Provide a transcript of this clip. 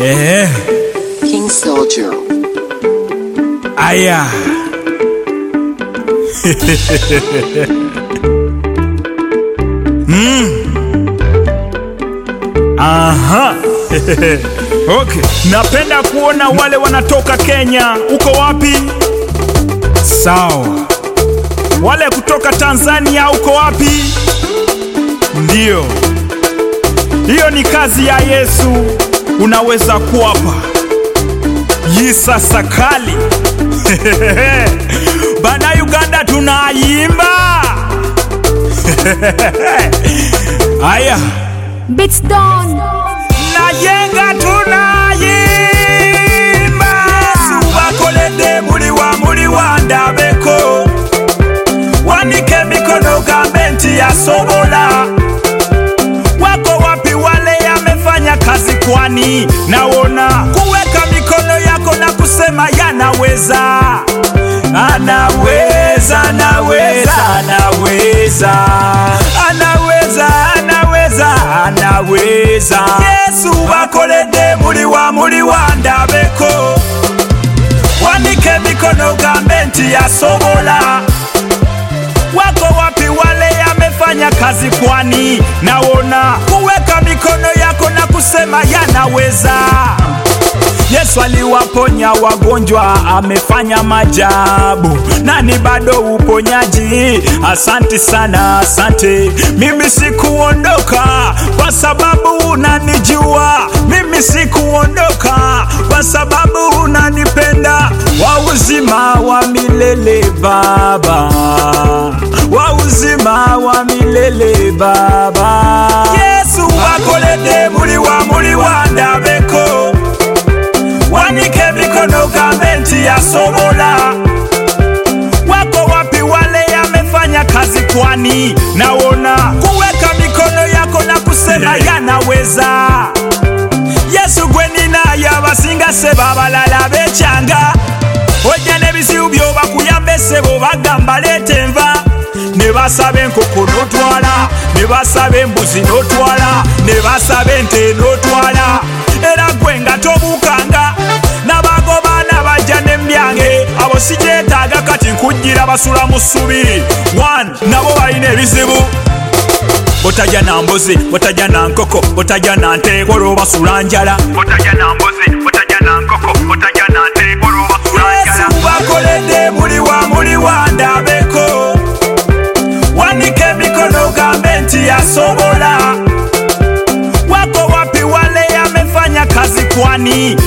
Eh, King Soldier. aya. mm. Aha. okay. Napenda kuona wale wanatoka Kenya. Uko wapi? Sawa. Wale kutoka Tanzania uko wapi? Ndiyo. Hiyo ni kazi ya Yesu. Unaweza kuwapa Yisa Sakali bana Uganda tunaimba aya Beats down. nayenga tunaimba subakolede muli wa muli wa ndabeko wanike mikono gavumenti yasobola wako wapi wale yamefanya kazi kwani naona kuweka mikono yako na kusema yanaweza anaweza anaweza anaweza anaweza anaweza anaweza yesu bakolede muli wa muli wa ndabeko wanike mikono gavumenti yasobola wako wapi wale yamefanya kazi kwani naona kuweka mikono yako na kusema yanaweza yesu aliwaponya wagonjwa amefanya majabu nani bado uponyaji asanti sana asante mimi sikuondoka kwa sababu unanijua mimi sikuondoka kwa sababu unanipenda wa uzima wa milele baba wa uzima wa milele baba yesu wakolede muli wa muli wa ndabeko wanike mikono gavumenti yasobola wako wapi wale yamefanya kazi kwani naona kuweka mikono yako na kusema yanaweza yesu gweninaye abasinga sebo abalala becyanga ojja n'ebizibu byobakuyambe sebo bagamba leeta enva ne basaba enkoko n'otwala ne basaba embuzi n'otwala ne basaba ente n'otwala era gwe nga tobuukanga n'abagobaana bajja n'emyange abo sikyetaaga kati nkujjira basula mu ssubi 1 nabo balina ebizibu botajja na mbuzi botajja na nkoko botajja na nteeko olw'obasula njala botajja na mbuzi botajja na nkoko botajja na nteeko olw'obasula njala yesu bakoledde muli wa muli wa ndabeko wanike emikono gavumenti yasobola wako wapi wale yamefanya kazi kwani